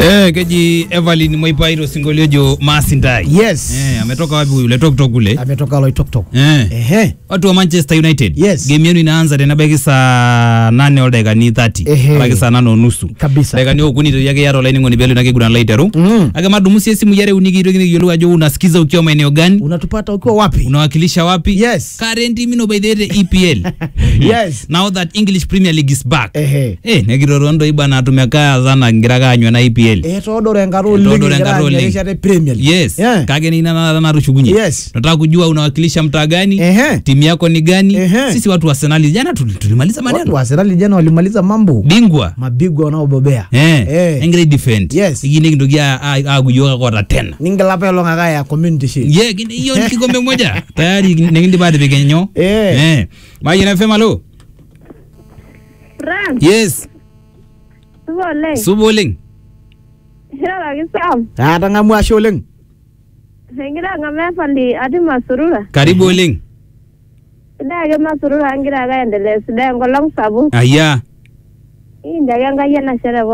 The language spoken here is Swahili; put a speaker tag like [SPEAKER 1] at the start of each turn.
[SPEAKER 1] Eh, keji Evelyn Mwaipairo sinkolio ojo Maasindai.
[SPEAKER 2] Yes.
[SPEAKER 1] Eh, ametoka wapi yule Toktok kule?
[SPEAKER 2] ametoka Loitoktok.
[SPEAKER 1] Eh.
[SPEAKER 2] Ehe.
[SPEAKER 1] Watu wa Manchester United.
[SPEAKER 2] Yes.
[SPEAKER 1] Game yenu inaanza tenebaiki saa nane oldakikani 30.
[SPEAKER 2] Ehe.
[SPEAKER 1] Alaki saa nane onusu.
[SPEAKER 2] Kabisa.
[SPEAKER 1] Dakikani okuni to yake yaro laining'oni pelo nakiguran laiteru.
[SPEAKER 2] Mm.
[SPEAKER 1] Ake madumusi esimu yare uniki itokini kiyiolou ajo unasikiza ukiwa maeneo gani?
[SPEAKER 2] Unatupata ukiwa wapi?
[SPEAKER 1] Unawakilisha wapi?
[SPEAKER 2] Yes.
[SPEAKER 1] Current mino by the way, EPL.
[SPEAKER 2] Yes.
[SPEAKER 1] Now that English Premier League is back.
[SPEAKER 2] Ehe.
[SPEAKER 1] Eh, nekirorondo ibana tumekaa sana ngira kaanywa na EPL.
[SPEAKER 2] Etodoro enkata oleng
[SPEAKER 1] Etodoro
[SPEAKER 2] egira
[SPEAKER 1] enkata oleng.
[SPEAKER 2] aanyikisha te Premier League.
[SPEAKER 1] Yes.
[SPEAKER 2] Yeah.
[SPEAKER 1] Kake ni nana natushukunye.
[SPEAKER 2] Yes.
[SPEAKER 1] Nataka kujua unawakilisha mtaa gani?
[SPEAKER 2] Ehe.
[SPEAKER 1] Timu yako ni gani?
[SPEAKER 2] Ehe.
[SPEAKER 1] Sisi watu wa Arsenal jana tuli- tulimaliza
[SPEAKER 2] Watu
[SPEAKER 1] maneno.
[SPEAKER 2] wa Arsenal jana walimaliza mambo.
[SPEAKER 1] Bingwa.
[SPEAKER 2] Mabigwa wanaobobea.
[SPEAKER 1] Eh.
[SPEAKER 2] Eh.
[SPEAKER 1] Engre defend.
[SPEAKER 2] Yes.
[SPEAKER 1] Igine kindoki akuyoka kota tena.
[SPEAKER 2] Ningilapa elong'aka ya community shield.
[SPEAKER 1] Ye, kini- hiyo ni kikombe moja. Tayari nekindi bade pekenyo.
[SPEAKER 2] Eh.
[SPEAKER 1] Eh. Mayen FM alo.
[SPEAKER 3] Frank,
[SPEAKER 1] Yes.
[SPEAKER 3] supa oleng.
[SPEAKER 1] Supa oleng.
[SPEAKER 3] Iroroki Sam.
[SPEAKER 2] Atang'amu ashe oleng.
[SPEAKER 3] Egira ang'amu efandi atii Masurura.
[SPEAKER 1] Karibu oleng.
[SPEAKER 3] Sidai ake Masurura agira ake aendelea sidai enkolong sapuk.
[SPEAKER 1] Aya.
[SPEAKER 3] Kiinjo ake Enkai enashe te